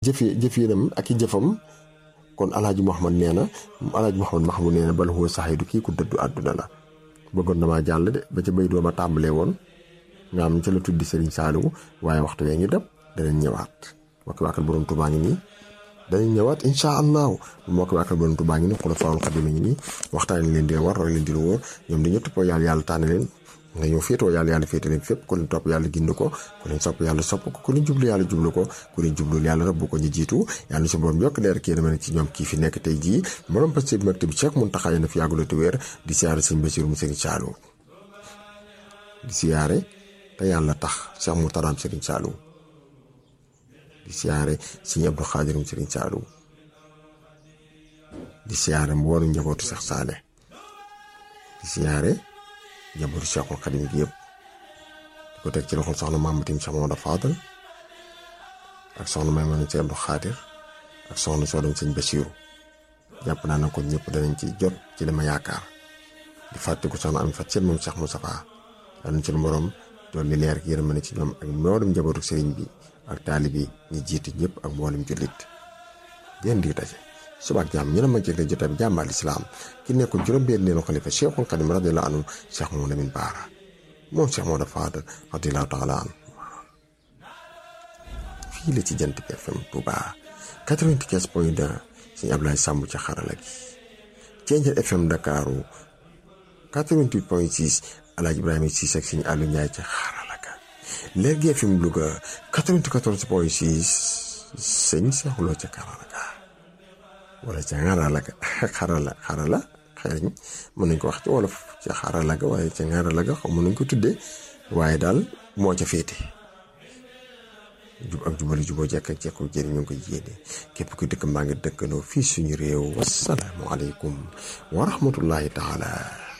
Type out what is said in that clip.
jëfi jëfinam ak i jëfam kon alaaji Muhammad nee na alaaji Muhammad Mahmoud nee na bal huwa saxiidu kii ku dëddu àdduna la bëggoon damaa jàll de ba ca bay doo ma tàmbalee woon nga xam ca la tuddi Serigne Saliou waaye waxtu wee ngi dem danañ ñëwaat moo ko waakal borom Tuubaa ngi nii danañ ñëwaat incha allahu moo ko waakal borom Tuubaa ngi nii xulafaa'ul xadiim ngi nii waxtaan leen di war roy leen di lu wóor ñoom dañu toppoo yàlla yàlla tànn leen nga ñëw féetoo yàlla yàlla féete leen fépp ku leen topp yàlla gind ko ku leen sopp yàlla sopp ko ku leen jublu yàlla jublu ko ku leen jublul yàlla rabbu ko ñu jiitu yàlla su borom yokk leer kii dama ne ci ñoom kii fi nekk tey jii borom parce que bi mag bi Cheikh Mountakha na fi yàggula te wéer di siyaare sëñ Bassirou mu Serigne Saliou di siyaare te yàlla tax Cheikh Moutaraam Serigne Saliou di siyaare sëñ Abdou Khadir mu Serigne Saliou di siyaare mboolu njabootu Cheikh Saleh di siyaare njabootu Cheikhul Khadim gi yëpp di ko teg ci loxol soxna Mamatim Cheikh Mamadou Fadal ak soxna Maymuna Cheikh Abdou Khadir ak soxna soo dem sëñ Bassirou jàpp naa ne kon ñëpp danañ ci jot ci li ma yaakaar di fàttaliku soxna am fat seen moom Cheikh Moustapha yal na ci lu borom doon li leer gi yërmande ci ñoom ak mboolem njabootu sëriñ bi ak taalibi ñi jiitu ñëpp ak mboolem jullit yéen di daje suba ak jàmm ñu ne ma jëgle jotaay bi jàmbaal islaam ki nekkoon juróom-benn leenu xalifa Cheikhul Khadim radiyallahu anhu Cheikh Mouhamadou Lamine Bara moom Cheikh Maodo Fadal radiyallahu taala anhu fii la ci jant bi FM Touba 95 point 2 sëñ Ablaye Samb ci xarala gi Thiéniere FM Dakaru 88 point 6 Alaaji Ibrahima Cissé ak sëñ Aliou Ndiaye ci xarala ga Lergui FM Louga 94 point 6 sëñ Cheikh Lo ci xarala ga wala ca xarala ga xarala xarala xëy mën nañ ko wax ci wolof ci xarala ga waaye ca xarala ga xaw mën nañ ko tuddee waaye daal moo ca féete jub ak jubali juboo jekk ak jekko jëriñ ñu ngi ko yéene képp ku dëkk mbaa ngi dëkkandoo fii suñu réew wasalaamualeykum wa rahmatullahi taala